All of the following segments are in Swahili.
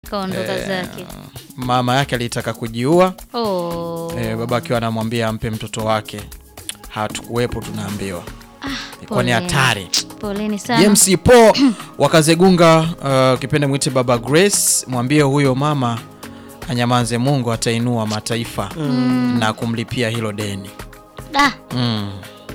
kaondoka Eh, zake. mama yake alitaka kujiua Oh. eh, baba akiwa anamwambia ampe mtoto wake hatukuwepo tunaambiwa ilikuwa ni pole. hatari Poleni sana. james po wakazegunga uh, kipende mwite baba grace mwambie huyo mama anyamanze mungu atainua mataifa na kumlipia hilo deni Ah, Mm.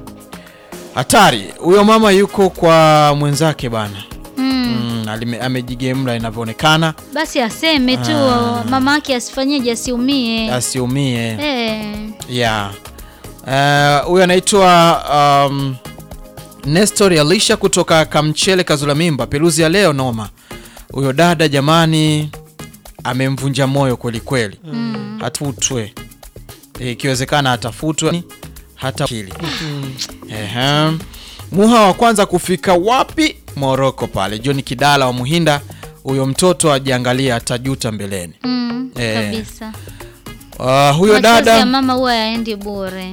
hatari huyo mama yuko kwa mwenzake bana mm. mm, alime- amejigemla inavyoonekana Basi aseme tu mama yake asifanyeje asiumie. asiumie Eh. yeah. Eh, huyo anaitwa um, nestor alisha kutoka kamchele kazula mimba peluzi ya leo noma huyo dada jamani amemvunja moyo kweli kweli Mm. hatutwe Eh, ikiwezekana atafutwe hata kili Ehe. muha wa kwanza kufika wapi moroko pale john kidala wa muhinda huyo mtoto ajiangalia atajuta mbeleni Mm. Eh. Kabisa. uh, huyo Machozi ya dada mama huwa yaendi bure.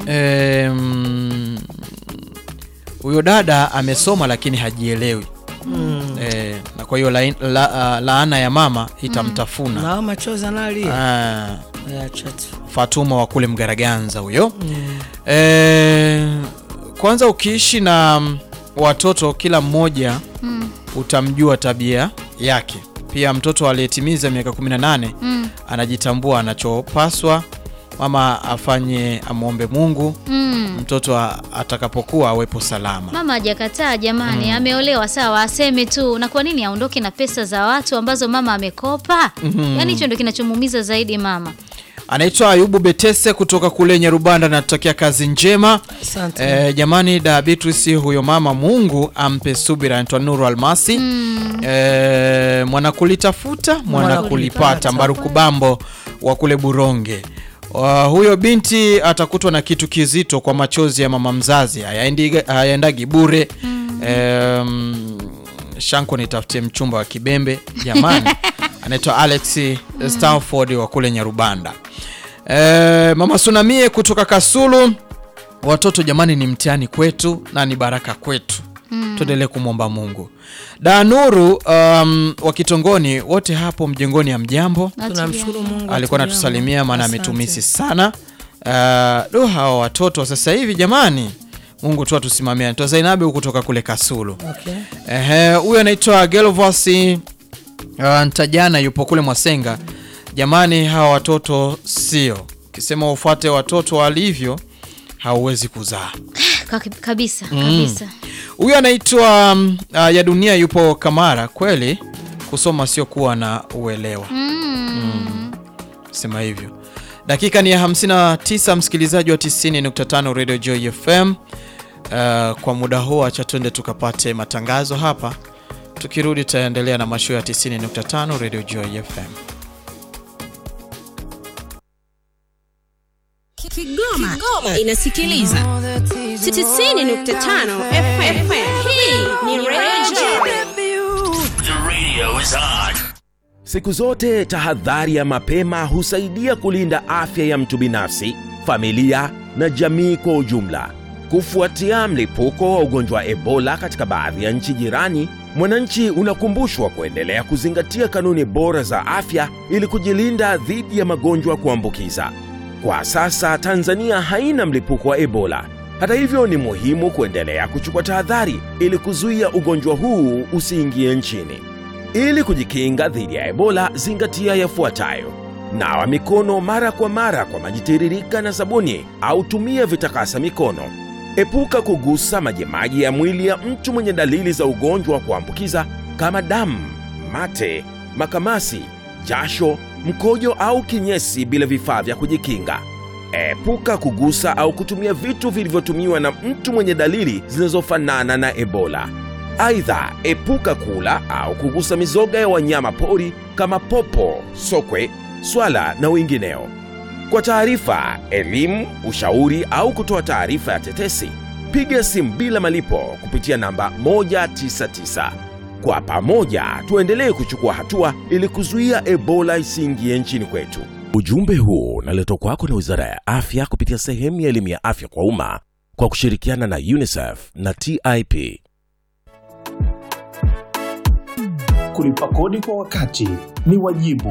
Em, huyo dada amesoma lakini hajielewi Eh, na kwa hiyo lain- la, uh, laana ya mama itamtafuna nao machozi analia Ah, Acha tu. fatuma wa kule mgaraganza huyo Eh, kwanza ukiishi na mm, watoto kila mmoja Mm. utamjua tabia yake pia mtoto aliyetimiza miaka 18 Mm. anajitambua anachopaswa mama afanye amwombe mungu Mm. mtoto a- atakapokuwa awepo salama Mama hajakataa jamani, ameolewa sawa, aseme tu. Na kwa nini aondoke na pesa za watu ambazo mama amekopa? Yaani hicho ndio kinachomuumiza zaidi mama. anaitwa ayubu betese kutoka kule nyarubanda anatokea kazi njema Asante. e, jamani da beatrice huyo mama mungu ampe subira anaitwa nuru almasi Mm. e, mwanakulitafuta mwanakulipata kulipata. mbaruku bambo wa kule buronge Uh, huyo binti atakutwa na kitu kizito kwa machozi ya mama mzazi hayaendi- hayaendagi bure Em, shanko nitafutie mchumba wa kibembe jamani anaitwa alex stanford wa kule nyarubanda e, mama sunamie kutoka kasulu watoto jamani ni mtihani kwetu na ni baraka kwetu mm. tuendelee kumwomba mungu danuru um, wa kitongoni wote hapo mjengoni ya mjambo tunamshukuru Mungu alikuwa atulia. anatusalimia maana Asante. ametumisi sana uh, do hawa watoto sasa hivi jamani mungu tu atusimamia naitwa zainabi kutoka kule kasulu Okay. Ehe, huyu anaitwa Gelvosi uh, Ntajana yupo kule Mwasenga. Jamani, hawa watoto sio ukisema ufuate watoto walivyo hauwezi kuzaa. Ka- Kabisa, kabisa. Huyu anaitwa um, uh, ya dunia yupo Kamara. Kweli kusoma sio kuwa na uelewa, Mm. sema hivyo. Dakika ni ya 59, msikilizaji wa 90.5 Radio Joy FM. Uh, kwa muda huu acha twende tukapate matangazo hapa. Tukirudi tutaendelea na mashua ya 90.5 Radio Joy FM. Kigoma, Kigoma inasikiliza 90.5 FM. Hii ni Radio The radio is on. Siku zote tahadhari ya mapema husaidia kulinda afya ya mtu binafsi, familia na jamii kwa ujumla. Kufuatia mlipuko wa ugonjwa wa Ebola katika baadhi ya nchi jirani, mwananchi unakumbushwa kuendelea kuzingatia kanuni bora za afya ili kujilinda dhidi ya magonjwa kuambukiza. Kwa sasa Tanzania haina mlipuko wa Ebola. Hata hivyo, ni muhimu kuendelea kuchukua tahadhari ili kuzuia ugonjwa huu usiingie nchini. Ili kujikinga dhidi ya Ebola, zingatia yafuatayo: nawa mikono mara kwa mara kwa maji tiririka na sabuni, au tumia vitakasa mikono. Epuka kugusa majimaji ya mwili ya mtu mwenye dalili za ugonjwa wa kuambukiza kama damu, mate, makamasi, jasho, mkojo au kinyesi bila vifaa vya kujikinga. Epuka kugusa au kutumia vitu vilivyotumiwa na mtu mwenye dalili zinazofanana na Ebola. Aidha, epuka kula au kugusa mizoga ya wanyama pori kama popo, sokwe, swala na wengineo. Kwa taarifa, elimu, ushauri au kutoa taarifa ya tetesi, piga simu bila malipo kupitia namba 199. Kwa pamoja tuendelee kuchukua hatua ili kuzuia Ebola isiingie nchini kwetu. Ujumbe huu unaletwa kwako na Wizara ya Afya kupitia sehemu ya elimu ya afya kwa umma kwa kushirikiana na UNICEF na TIP. Kulipa kodi kwa wakati ni wajibu